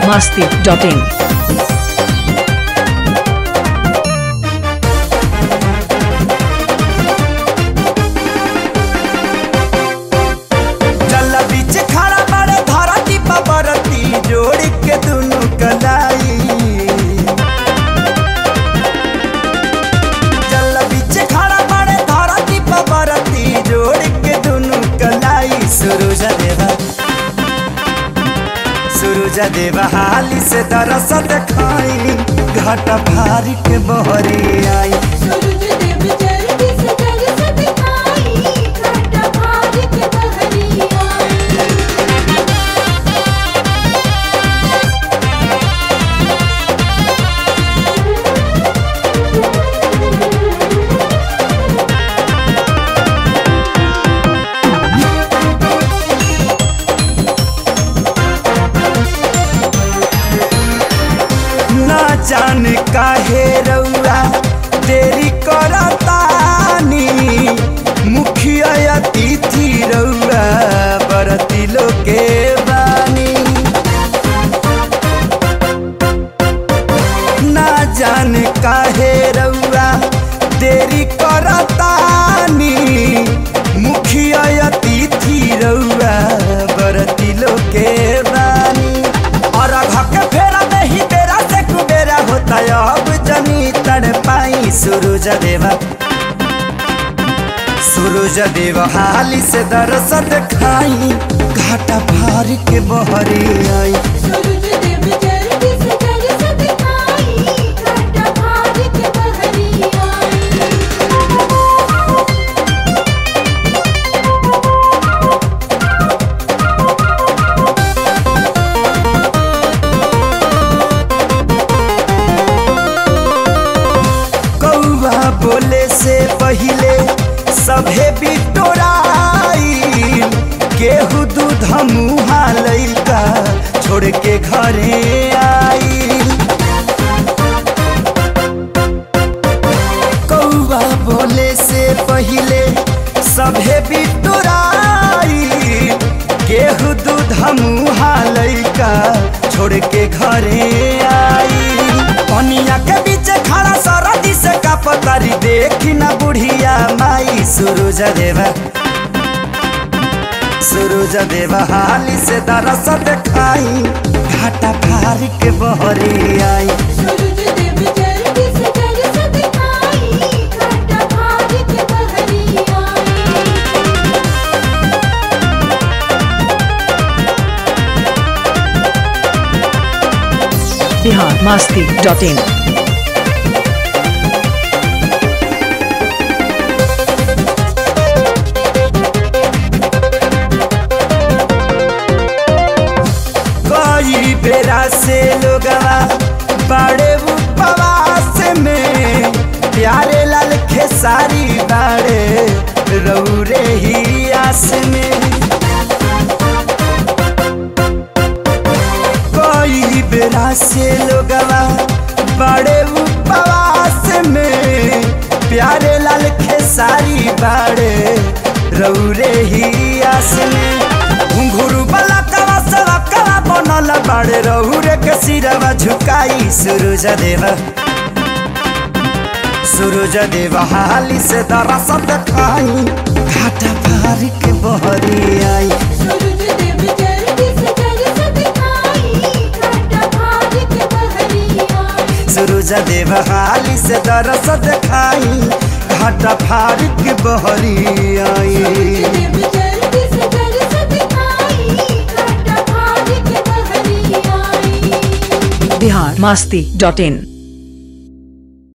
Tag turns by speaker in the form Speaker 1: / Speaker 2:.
Speaker 1: masti.in.
Speaker 2: चल बीच खड़ा बड़े धरती पबरती जोड़ के दुनु कलाई चल बीच खड़ा बड़े धरती पबरती जोड़ के दुनु कलाई सूरज देवा सूरज देवा हाली से दरस देखाई घाट भारी के बहरी आई
Speaker 3: सूरज देव जल्दी से दरस दिखाई घाटा भार के बहरी आई
Speaker 2: ना जान काहे रउआ देरी करतानी मुखिया अतिथि रउआ बरती लोके बानी ना जान काहे रउआ देरी करतानी मुखिया अतिथि रउआ बरती लोके बानी और के फेरा नहीं बेरा से कुबेरा होता अब जमी तड़ पाई सूरज देवा सूरज देव हाली से दरस खाई घाटा भार के बहरी आई
Speaker 3: सूरज देव जल्दी से दरस दिखाई घाटा भार के बहरी आई
Speaker 2: कौआ बोले से पहिले सभे बिटोराई केहू दूध मुहा लैका छोड़ के घरे आई कौआ बोले से पहिले सभे बिटोराई केहू दूध मुहा लैका छोड़ के घरे आई पनिया के बीच खड़ा सरदी से का पतारी देखी ना बुढ़िया माई सूरज देवा सूरज देवा हाली से दरस देखाई घाटा फार के बहरी आई
Speaker 3: सूरज देव जल्दी से दरस दिखाई घाटा भार के बहरी आई
Speaker 1: Bihar masti.in.
Speaker 2: कई बेरा से लोगवा बड़े उपवास में प्यारे लाल खेसारी बाड़े रौरे ही आस में कई बेरा से लोगवा बड़े उपवास में प्यारे लाल खेसारी बाड़े रौरे ही आस में घुंघरू वाला कवा सवा कवा बनल बाड़े रौरे के सिरवा झुकाई सूरज देवा सूरज देवा हाली से दरस देखाई घाटा पार के बहरी आई
Speaker 3: सूरज देव जल्दी से दरस दिखाई घाटा भार के बहरी आई
Speaker 2: सूरज देव हाली से दरस देखाई घाटा फार के बहरी आई
Speaker 3: देव जल्दी से दरस दिखाई घाटा भार के बहरी आई
Speaker 1: Bihar masti.in.